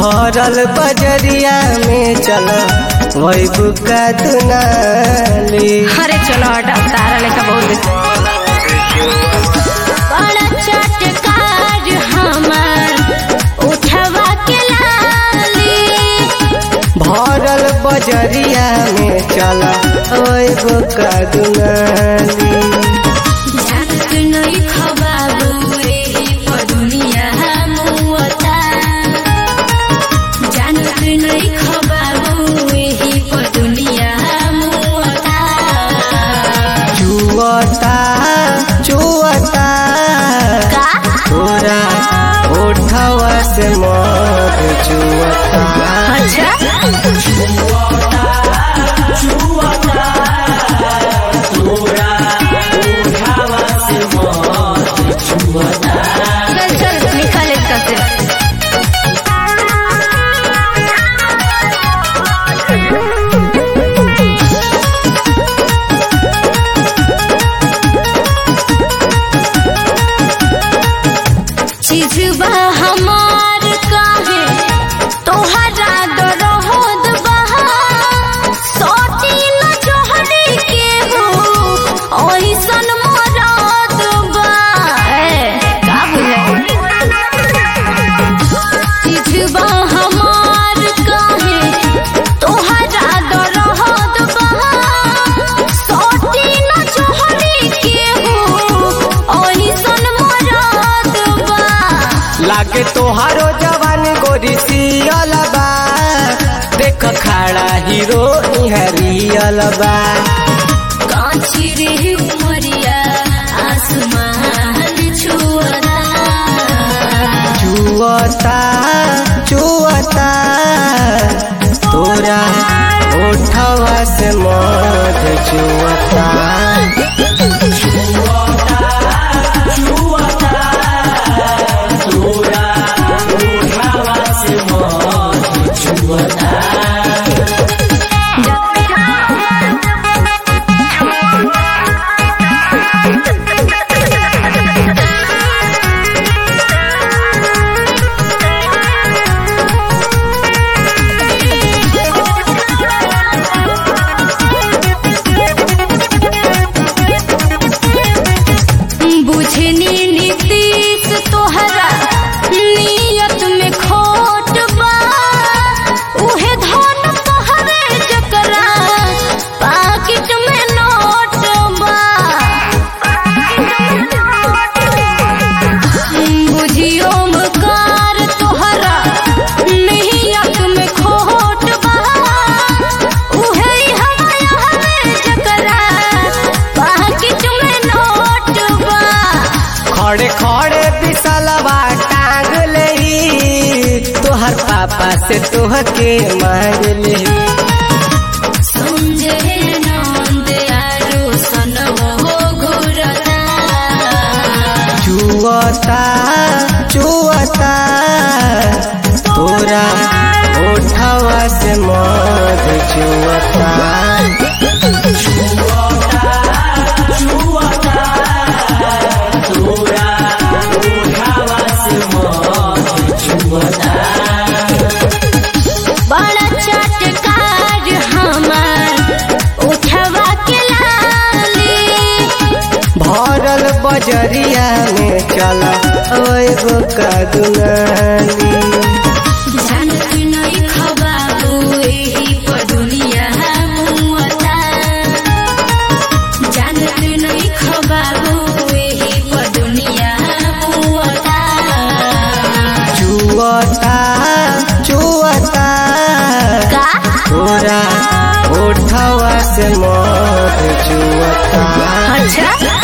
भरल बजरिया में चल वही बुका दुनाली अरे चलो हटा तारा लेखा बहुत बड़ा चटकार हमार उठवा के लाली भरल बजरिया में चल वही बुका दुनाली जानत नहीं खबाबू एही पर दुनिया मुअता जानत नहीं खबाबू एही पर दुनिया मुअता चुअता चुअता का तोरा उठवा से मत चुअता अच्छा चल चल निकाल इसका से चीजबा हमार काहे तोहरा दरहोद बहा सोटी न जोहरी के हो ओइसन मरद बा ए का बुझे चीजबा हमार काहे तोहरा दरहोद बहा सोटी न जोहरी के हो ओइसन मरद बा लागे तोहारो जवान गोरी सियल बा देख खड़ा हीरो इहरियल बा कांची रे उमरिया आसमान छुअता चुअता चुअता तोरा उठवा से मत चुअता बुझनी नीतीश तोहरा नियत में खोट बा उहे धन तोहरे जकरा पाकिट में नोट बा बुझियो मकार तोहरा नियत में खोट बा उहे हमाया हमें जकरा पाकिट में नोट बा खड़े खड़े बिसलवा टांग ले तोहर पापा से तोहके मांग ले संजय नंद आरो सनवो घुरता चुअता चुअता तोरा उठवा से मत चुअता बड़ा चटकार हमार उठवा के लाली भरल बजरिया में चला एगो का दुनाली जानत नहीं खबाबू एही पर दुनिया मुअता जानत नहीं खबाबू एही पर दुनिया मुअता चुअता चुअता का तोरा उठवा से मत चुअता अच्छा